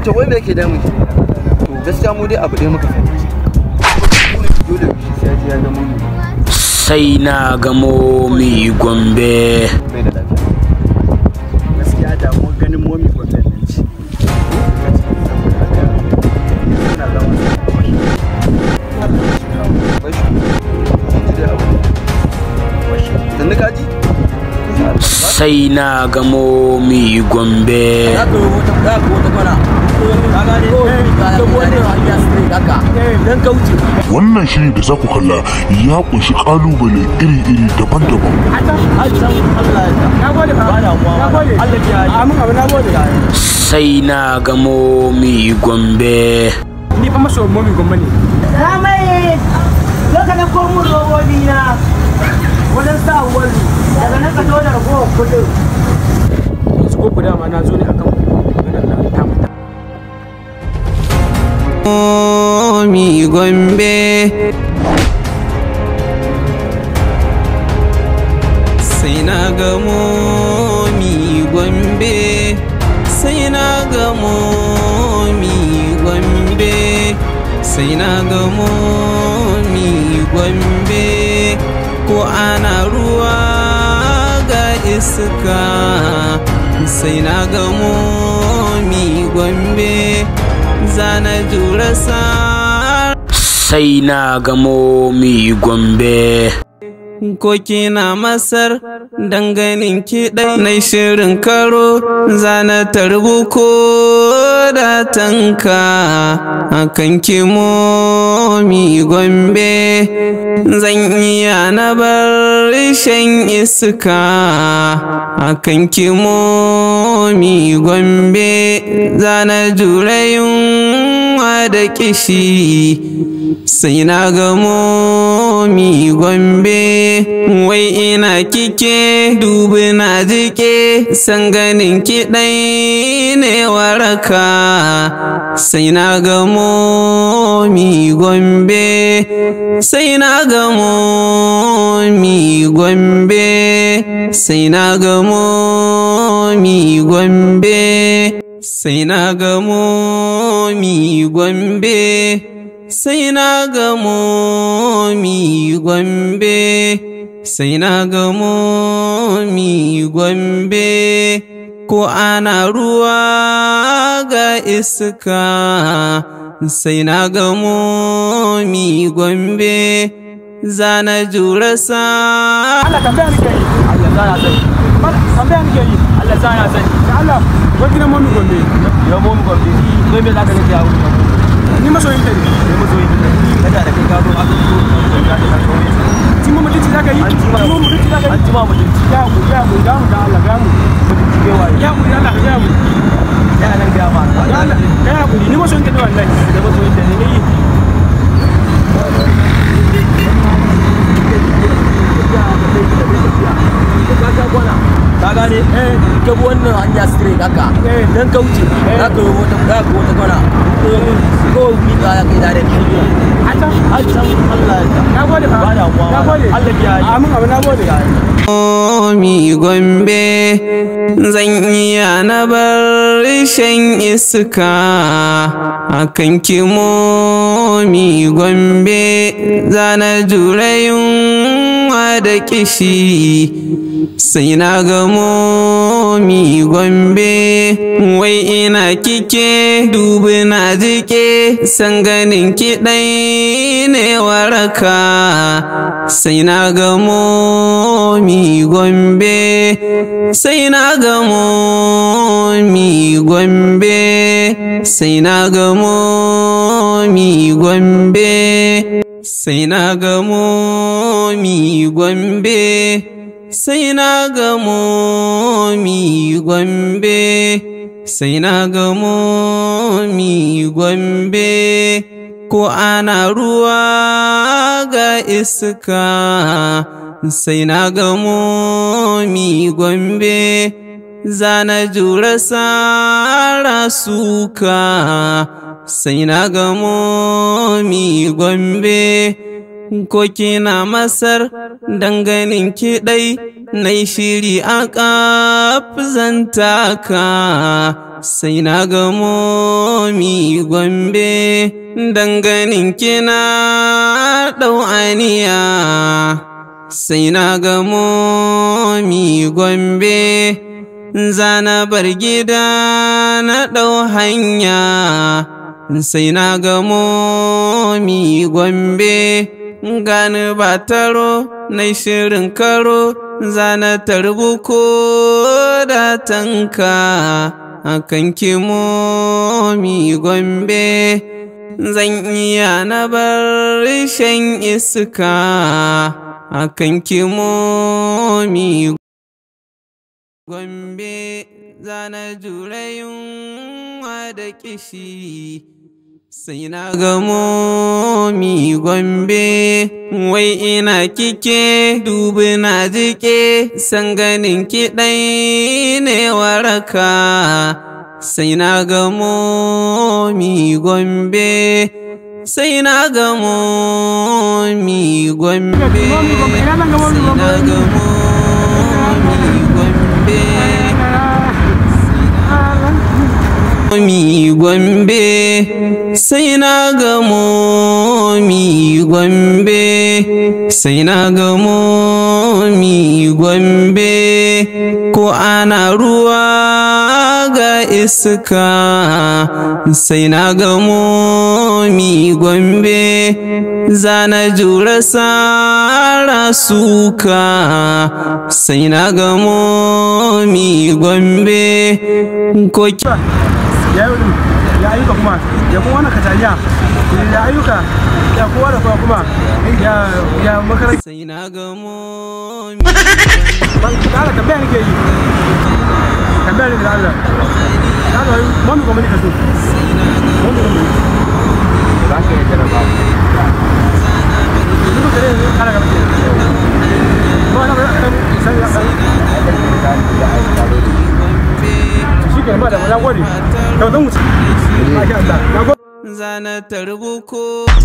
to wai me yake damun ki to gaskiya mu dai abu dai muka fahimci dole sai ya ga mun sai na gamo mi gombe bai da lafiya gaskiya damuwar ganin momi gwamnati nan ce sannu kaji sai na gamo mi gombe za ka yi wata za ka wata kwana ka gane ko ka wannan hanya straight haka dan ka wuce Wannan shiri da za ku kalla ya kunshi kalubale iri-iri daban-daban. har san Allah ya ta na gode ba da mu na gode Allah ya yi amin abu na gode sai na gamo mi gombe ni fa maso momi gwamnati ne Ramai, zo ka ɗauko mun robobi na wajen sa wani daga nan ka zo da ragowar kuɗin. yanzu ko ku dama na zo ne akan maganar nan ta mata mi gombe sai na gamo mi gombe sai na gamo mi gombe sai na gamo mi gombe ko ana ruwa ga iska sai na gamo mi gombe zana jura sa sai na gamo mi gombe ko kina masar danganin kiɗai na shirin karo zana tarbu ko da tanka akan kimomi gombe zan iya na bar shan iska akan kimomi gombe zana jura yunwa da kishi sai na gamo mi gombe wai ina kike dubi na jike san ganin kiɗai ne waraka sai na gamo mi gombe sai na gamo mi gombe sai na gamo mi gombe sai na gamo mi gombe sai na gamo mi gombe sai na gamo mi gombe ko ana ruwa ga iska sai na gamo mi gombe zana jura sa Allah tambaya nake yi Allah za ya sani Mala, tambaya nake yi Allah za ya sani da Allah wai gidan momi gombe ya mu mu gwamnati kai me za ka ga ya wuce ni masoyin ta ne ne mu zo yi kada da kai ka zo aka zo da ka zo ti mu mutunci zaka yi an ci ma ti mu mutunci zaka an yi ci ma mutunci ya mu ya mu da mu da Allah ga mu mutunci kai waye ya mu da Allah ga mu ya nan ga ma da Allah ga ya mu ni masoyin ta ne wallahi da mu zo yi da ne yi ka gane ka bi wannan hanya straight haka dan ka wuce za ka yi wata za ka wata kwana ko mi ka ya kai dare a can an san Allah ya ta na gode fa ba da mu na gode Allah ya yi amin abu na gode mi gombe zan iya na bar shan iska akan kimomi gombe zana jura yunwa da kishi sai na gamo mi gombe wai ina kike dubi na jike san ganin kiɗai ne waraka sai na gamo mi gombe sai na gamo mi gombe sai na gamo mi gombe sai na gamo mi gombe sai na gamo mi gombe sai na gamo mi gombe ko ana ruwa ga iska sai na gamo mi gombe zana jura sara suka sai na gamo mi gombe ko kina masar danganin kiɗai na shiri a ka sai na gamo mi gombe danganin kina ɗau'aniya sai na gamo mi gombe zana bar gida na ɗau hanya sai na gamo mi gombe gani ba taro na shirin karo zana tarbu ko da tanka akan kimo mi gombe zan iya na bar shan iska akan kimo mi gombe zana jure yunwa da kishi sai na gamo mi gombe wai ina kike dubi na jike san ganin kiɗai ne waraka sai na gamo mi gombe sai na gamo mi gombe sai na gamo mi gombe mi gombe sai na gamo mi gombe sai na gamo mi gombe ko ana ruwa ga iska sai na gamo mi gombe zana jura sara suka sai na gamo mi gombe ko ya yi ya ayyuka kuma ya kuma wannan kataliya ya ayyuka ya kowa da kowa kuma ya ya makaranta sai na gamo ban kala tambaya nake yi tambaya nake da Allah na da mami kuma ne kaso mami kuma za ka yi jaraba duk da ne kala ga mutum ba na ba sai ya shi ke ba da ya gode to zan wuce masha Allah na gode zana tarbuko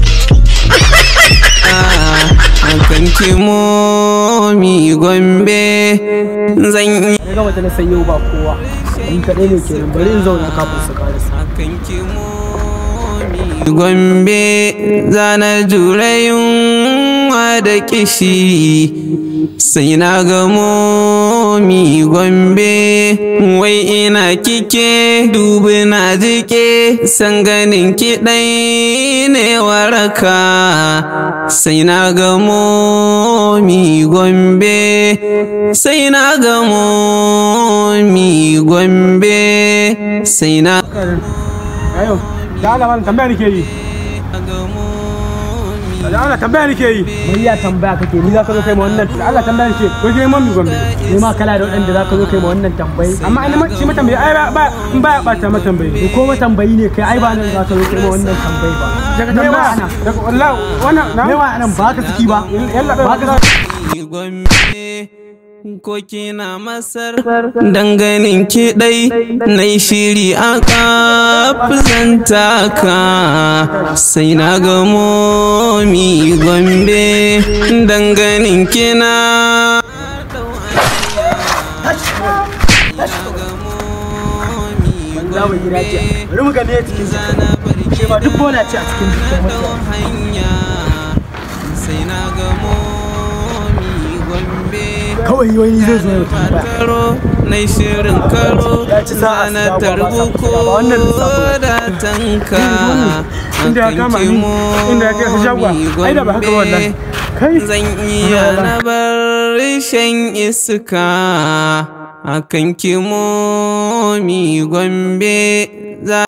akan kimomi gombe zan yi na gama ta na san yau ba kowa ni kaɗai ne kenan bari in zauna kafin su karasa akan kimomi gombe zana jure yunwa da kishi sai na gamo mi gombe wai ina kike dubi na jike san ganin kiɗai ne waraka sai na gamo mi gombe sai na gamo mi gombe sai na ayo da Allah malam tambaya nake yi da Allah tambaya nake yi mai ya tambaya kake ni zaka zo kai ma wannan da Allah tambaya nake ko kai mami gombe ni ma kala da wadanda zaka zo kai ma wannan tambayi amma ina ma shi matambayi ai ba ba in ba ya bata matambayi ko matambayi ne kai ai ba nan zaka zo kai ma wannan tambayi ba daga tambaya ana daga wallahi wannan na me wa anan ba ka saki ba yalla ba ka gombe ko kina masar danganin kiɗai na shiri a kafzanta ka sai na gamo mi gombe danganin kina zamu gida ce bari mu ga ne cikin shi ma duk bola ce a cikin jikin mutum hanya sai na gamo mi gombe kawai wani zai zo ya tambaya karo na shirin karo Ya ci sa'a zana su dawo ba tarbuko ba wannan lissafin. da tanka inda ya kama ni inda ya kai ka shagwa ai da ba haka wallahi kai zan iya na bar shan iska akan kimomi gombe za